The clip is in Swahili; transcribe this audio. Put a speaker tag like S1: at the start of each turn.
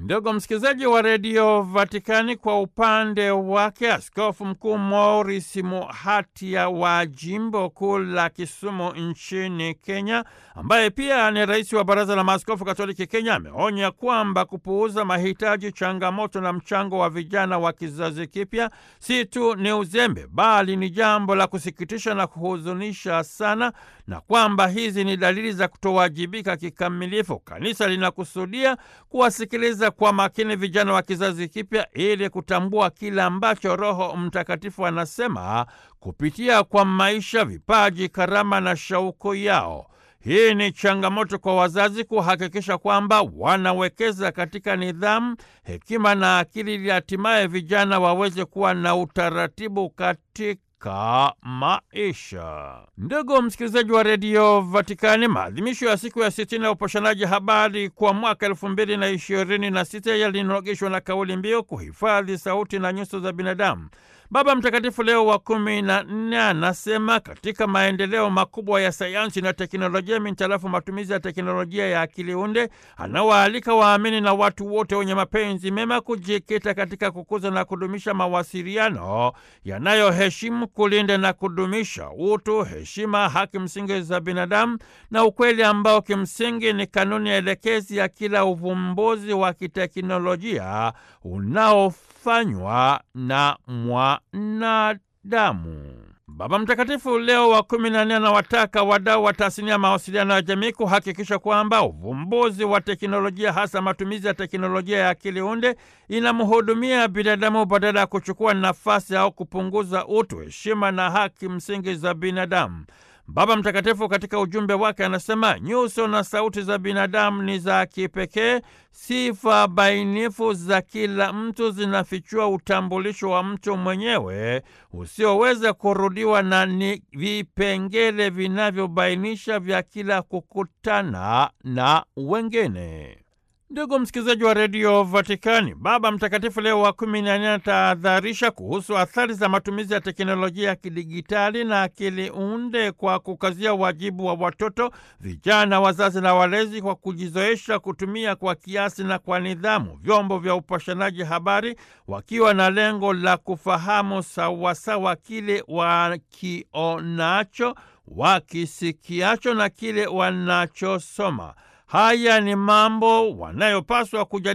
S1: Ndugu msikilizaji wa redio Vatikani, kwa upande wake askofu mkuu Maurice Muhatia wa jimbo kuu la Kisumu nchini Kenya, ambaye pia ni rais wa baraza la maaskofu katoliki Kenya, ameonya kwamba kupuuza mahitaji, changamoto na mchango wa vijana wa kizazi kipya si tu ni uzembe, bali ni jambo la kusikitisha na kuhuzunisha sana, na kwamba hizi ni dalili za kutowajibika kikamilifu. Kanisa linakusudia kuwasikiliza kwa makini vijana wa kizazi kipya ili kutambua kile ambacho Roho Mtakatifu anasema kupitia kwa maisha, vipaji, karama na shauku yao. Hii ni changamoto kwa wazazi kuhakikisha kwamba wanawekeza katika nidhamu, hekima na akili ili hatimaye vijana waweze kuwa na utaratibu katika ka maisha. Ndugu msikilizaji wa redio Vatikani, maadhimisho ya siku ya sitini ya uposhanaji habari kwa mwaka elfu mbili na ishirini na sita yalinogeshwa na kauli mbiu kuhifadhi sauti na nyuso za binadamu. Baba Mtakatifu Leo wa kumi na nne anasema katika maendeleo makubwa ya sayansi na teknolojia mintarafu matumizi ya teknolojia ya akili unde, anawaalika waamini na watu wote wenye mapenzi mema kujikita katika kukuza na kudumisha mawasiliano yanayoheshimu, kulinda na kudumisha utu, heshima, haki msingi za binadamu na ukweli ambao kimsingi ni kanuni elekezi ya kila uvumbuzi wa kiteknolojia unaofanywa na mwanadamu. Baba Mtakatifu Leo wa kumi na nne anawataka wadau wa tasnia ya mawasiliano ya jamii kuhakikisha kwamba uvumbuzi wa teknolojia, hasa matumizi ya teknolojia ya akili unde, inamhudumia binadamu badala ya kuchukua nafasi au kupunguza utu, heshima na haki msingi za binadamu. Baba Mtakatifu katika ujumbe wake anasema nyuso na sauti za binadamu ni za kipekee. Sifa bainifu za kila mtu zinafichua utambulisho wa mtu mwenyewe usioweza kurudiwa na ni vipengele vinavyobainisha vya kila kukutana na wengine. Ndugu msikilizaji wa redio Vatikani, Baba Mtakatifu Leo wa kumi na nne anatahadharisha kuhusu athari za matumizi ya teknolojia ya kidigitali na akili unde kwa kukazia wajibu wa watoto, vijana, wazazi na walezi kwa kujizoesha kutumia kwa kiasi na kwa nidhamu vyombo vya upashanaji habari, wakiwa na lengo la kufahamu sawasawa kile wakionacho, wakisikiacho na kile wanachosoma. Haya ni mambo wanayopaswa kujadili